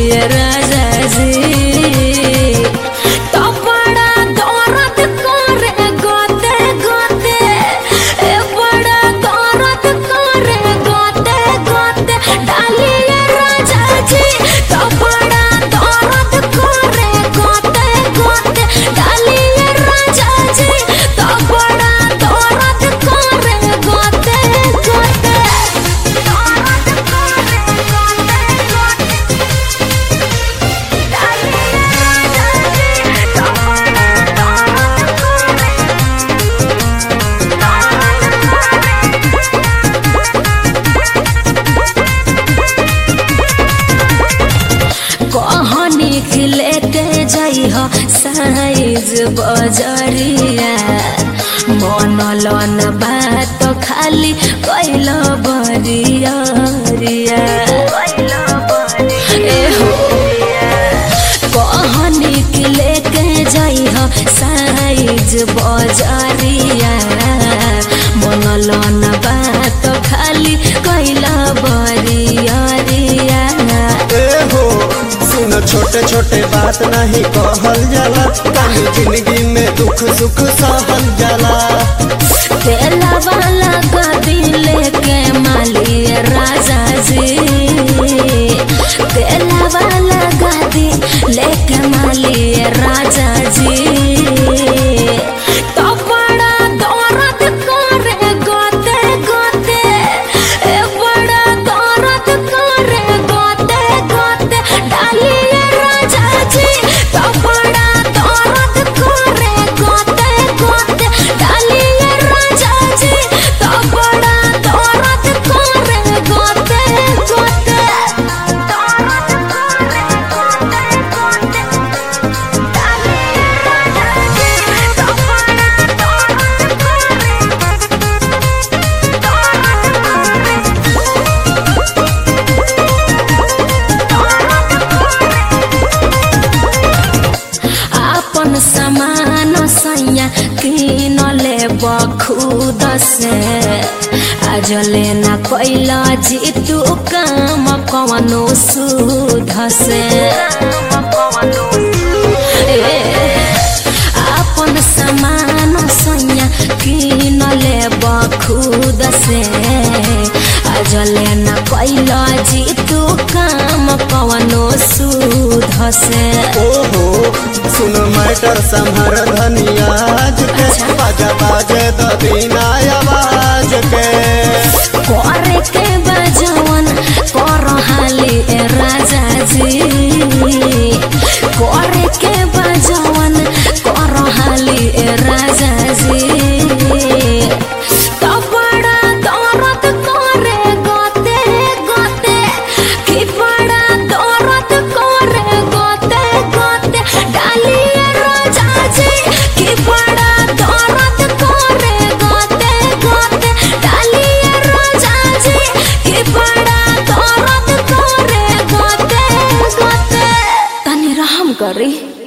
मालिए राजा जी तो बड़ा दौरत करे गोते गोते ए बड़ा दौरत करे गोते गोते डालिए राजा जी तो बड़ा दौरत करे गोते गोते डालिए राजा जी तो बड़ा दौरत करे गोते गोते दौरत करे गोते गोते डालिए राजा जी तो बड़ा दौरत करे कहनी के लेके जाइ हो साइज बजरिया मन लन बात खाली कैल बरिया ए हो कहनी के लेके जाइ हो साइज बजरिया मन लन बात खाली कैल बरिया ए हो सुन छोटे छोटे बात नहीं कहल जाला कहीं जिंदगी में दुख सुख सहल जाला तेला वाला गदी लेके मालिए राजा जी तेला वाला गदी लेके मालिए राजा जी तो बड़ा दौरत करे गोते गोते ए बड़ा दौरत करे गोते गोते डालिए राजा जी तो बड़ा दौरत करे गोते गोते डालिए राजा जी तो बड़ा दौरत करे गोते गोते दौरत करे गोते गोते डालिए राजा जी तो बड़ा दौरत करे आपन समान सैया किन ले बखुद से आज लेना कैला जीतू काम कवनो सुध से ए, आपन समान सैया किन ले बखुद से आज लेना कैला जीतू काम कवनो सुध से ओहो सुन मैटर संभर धनियाज के बाजा बाजे द बिना आवाज के करे के बजवन कर हाली ए राजा जी करे के बजवन कर हाली ए राजा जी तो बड़ा दौरत करे गोते गोते कि बड़ा दौरत करे गोते गोते डालिए राजा जी कि बड़ा दौरत करे गोते गोते डालिए राजा जी कि बड़ा दौरत करे गोते गोते तनी रहम करी